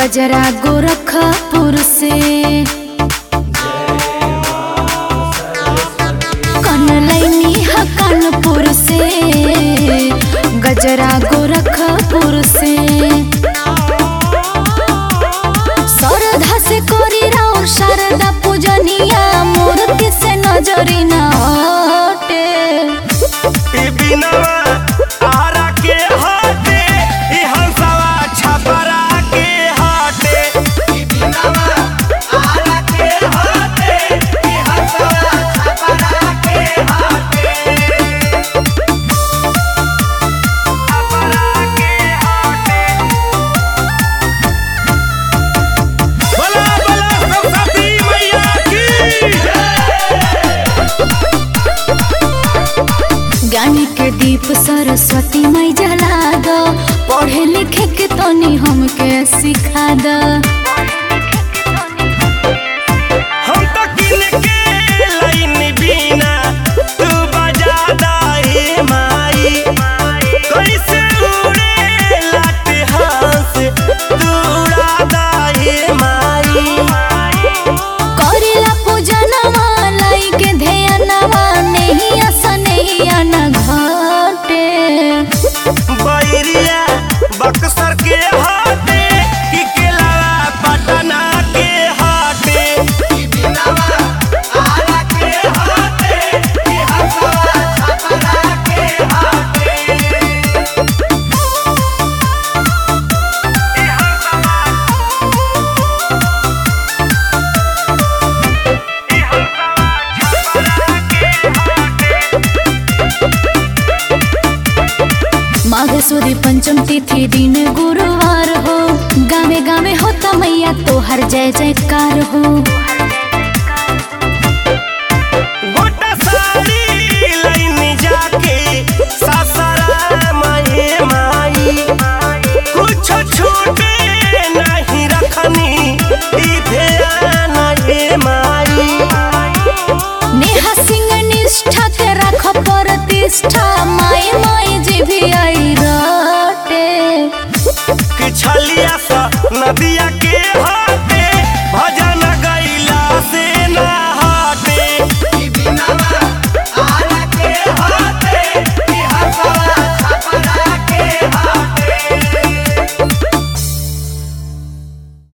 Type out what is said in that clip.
गजरा गोरखपुर से कनलैनी ह कानपुर से गजरा गोरखपुर से सरधा से कोरी राउर शारदा पूजनिया मूर्ति से नजरी न हटे ई बिनवा आरा के हटे ई हंसवा छपरा के हटे ई बिनवा आरा के हटे ई हंसवा छपरा के हटे छपरा के हटे बोला बोला सरस्वती मैया की ज्ञानी के दीप सरस्वती मई जला दो पढ़े लिखे के तनी हमके सिखा दो हम तो किन के लाइन बिना तू बजा दाई माई कैसे उड़े लाट हंस तू उड़ा दाई माई करेला पूजनवा लाई के ध्यानवा नहीं आसा नहीं आना घटे बैरिया बक्सर के हाथे कि केला पटना के हाथे कि बिनावा आरा के हाथे कि हंसवा छपरा के हाथे माघ सुदी पंचम तिथि दिन गुरुवार हो गावे गावे होता मैया तोहर जय जयकार हो गोटा सारी लाइन जाके सासरा माए माई कुछ छूटे नहीं रखनी ई ध्यान ये माई नेहा सिंह निष्ठा के रख प्रतिष्ठा माई माई जी भी आई रटे कि छलिया सा नदिया